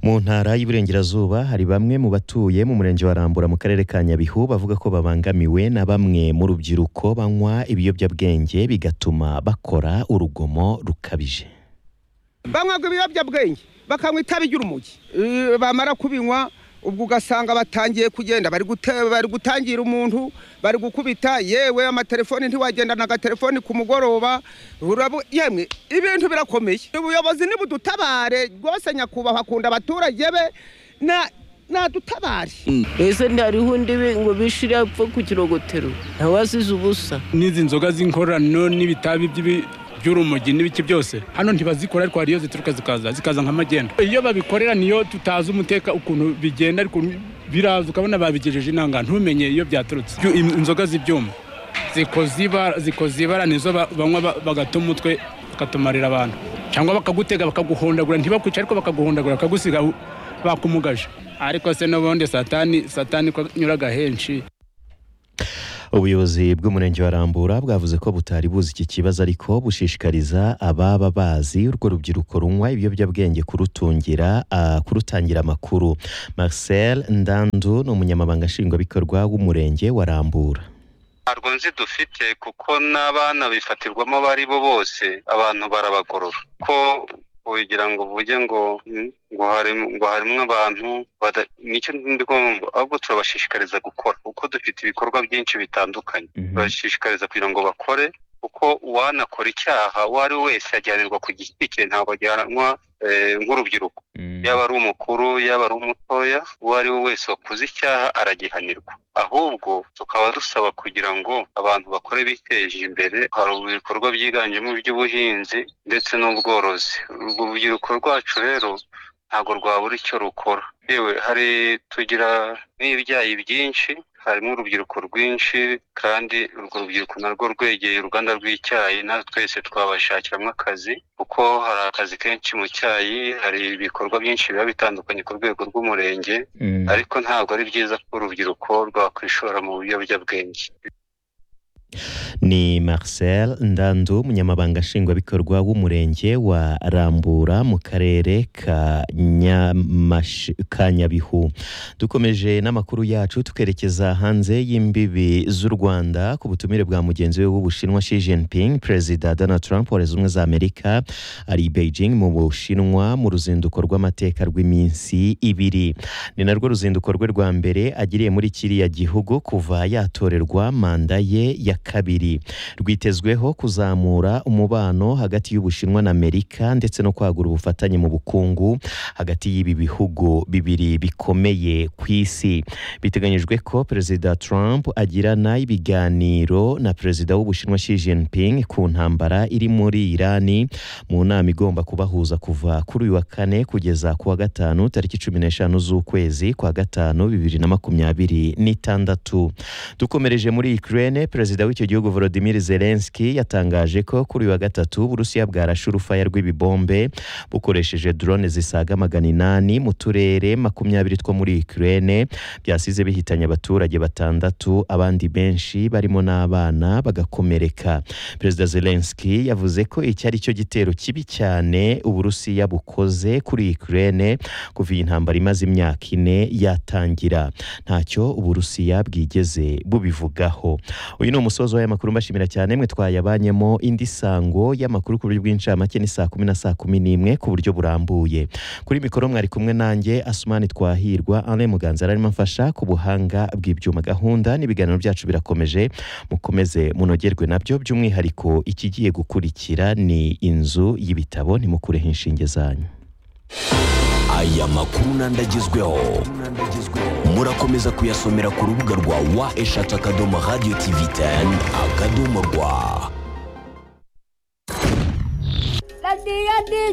mu ntara y'iburengerazuba hari bamwe mu batuye mu murenge wa rambura mu karere ka nyabihu bavuga ko babangamiwe na bamwe mu rubyiruko banywa ibiyobyabwenge bigatuma bakora urugomo rukabije banywaga ibiyobyabwenge bakanywa itabi ry'urumogi Eh, bamara kubinywa ubwo ugasanga batangiye kugenda bari gute- bari gutangira umuntu bari gukubita yewe amatelefoni ntiwagendana agatelefoni ku mugoroba urabu- yemwe ibintu birakomeye ubuyobozi nibudutabare rwose nyakubahwa akunda abaturage be na nadutabare ese ntihariho undi bi- ngo bishire apfa ku kirogotero nawe asize ubusa n'izi nzoga z'inkorano n'ibitabi by'ibi- by'urumogi n'ibiki byose hano ntibazikora ariko hari iyo zituruka zikaza zikaza nka magendu iyo babikorera niyo tutazi umuteka ukuntu bigenda ariko biraza ukabona babigejeje inanga ntumenye iyo byaturutse Byu- im- inzoga z'ibyuma zikoze ibara- zikoze ibara nizo ba- banywa ba- bagata umutwe bakatumarira abantu cyangwa bakagutega bakaguhondagura ntibakwica ariko bakaguhondagura bakagusiga u- bakumugaje ariko se n'ubundi satani satani ko anyuraga henshi ubuyobozi bw'umurenge wa rambura bwavuze ko butari buzi iki kibazo ariko bushishikariza ababa bazi urwo rubyiruko runywa ibiyobyabwenge kurutungira ah, kurutangira amakuru marcel ndandu ni umunyamabanga nshingwabikorwa w'umurenge wa rambura ntabwo nzi dufite kuko n'abana bifatirwamo abo ari bo bose abantu barabagorora ko ugira ngo uvuge ngo mm, ngo harimo ngo harimo abantu bada- nicyo ndi kumva ahubwo turabashishikariza gukora kuko dufite ibikorwa byinshi bitandukanye turabashishikariza kugira ngo bakore kuko uwanakora icyaha uwo ari we wese ajyanirwa ku giti cye ntabwo ajyanwa eh, nk'urubyiruko yaba ari umukuru yaba ari umutoya uwo ari we wese wakoze icyaha aragihanirwa ahubwo tukaba dusaba kugira ngo abantu bakore biteje imbere hari ibikorwa byiganjemo iby'ubuhinzi ndetse n'ubworozi urwo rubyiruko rwacu rero ntabwo rwabura icyo rukora yewe hari tugira n'ibyayi byinshi harimo urubyiruko rwinshi kandi urwo rubyiruko narwo rwegeye uruganda rw'icyayi na twese twabashakiramo akazi kuko hari akazi kenshi mu cyayi hari ibikorwa byinshi biba bitandukanye ku rwego rw'umurenge ariko ntabwo ari byiza ko urubyiruko rwakwishora mu biyobyabwenge ni marcel ndandu umunyamabanga nshingwabikorwa w'umurenge wa rambura mu karere ka Nyamash- ka nyabihu dukomeje n'amakuru yacu twerekeza hanze y'imbibi z'u rwanda ku butumire bwa mugenzi we w'ubushinwa Xi Jinping perezida Donald Trump wa leta zunze ubumwe za Amerika ari i Beijing mu bushinwa mu ruzinduko rw'amateka rw'iminsi ibiri ni narwo ruzinduko rwe rwa mbere agiriye muri kiriya gihugu kuva yatorerwa manda ye ya kabiri rwitezweho kuzamura umubano hagati y'ubushinwa na Amerika ndetse no kwagura ubufatanye mu bukungu hagati y'ibi bihugu bibiri bikomeye ku isi biteganyijwe ko perezida Trump agirana ibiganiro na perezida w'ubushinwa Xi Jinping ku ntambara iri muri Irani mu nama igomba kubahuza kuva kuri uyu wa kane kugeza ku wa gatanu tariki cumi n'eshanu z'ukwezi kwa gatanu bibiri na makumyabiri n'itandatu dukomereje muri Ukraine perezida w'icyo gihugu Volodymyr Zelensky yatangaje ko kuri uyu wa gatatu Uburusiya bwarashe urufaya rw'ibibombe bukoresheje drone zisaga magana inani mu turere makumyabiri two muri Ukraine byasize bihitanye abaturage batandatu abandi benshi barimo n'abana bagakomereka perezida Zelensky yavuze ko iki ari cyo gitero kibi cyane Uburusiya bukoze kuri Ukraine kuva iyi ntambara imaze imyaka ine yatangira ntacyo Uburusiya bwigeze bubivugaho uyu ni umusozo w'amakuru mbashimira cyane mwe twayabanyemo indi sango y'amakuru ku buryo bw'incamake ni saa kumi na saa kumi n'imwe ku buryo burambuye kuri mikoro mwari kumwe nanjye asumani twahirwa Alain Muganza arimo amfasha ku buhanga bw'ibyuma gahunda n'ibiganiro byacu birakomeje mukomeze munogerwe nabyo by'umwihariko ikigiye gukurikira ni inzu y'ibitabo nimukureho inshinge zanyu aya makuru n'andi agezweho murakomeza kuyasomera ku rubuga rwa wa eshatu akadomo radiyo tivi teni akadomo rwa radiyo disi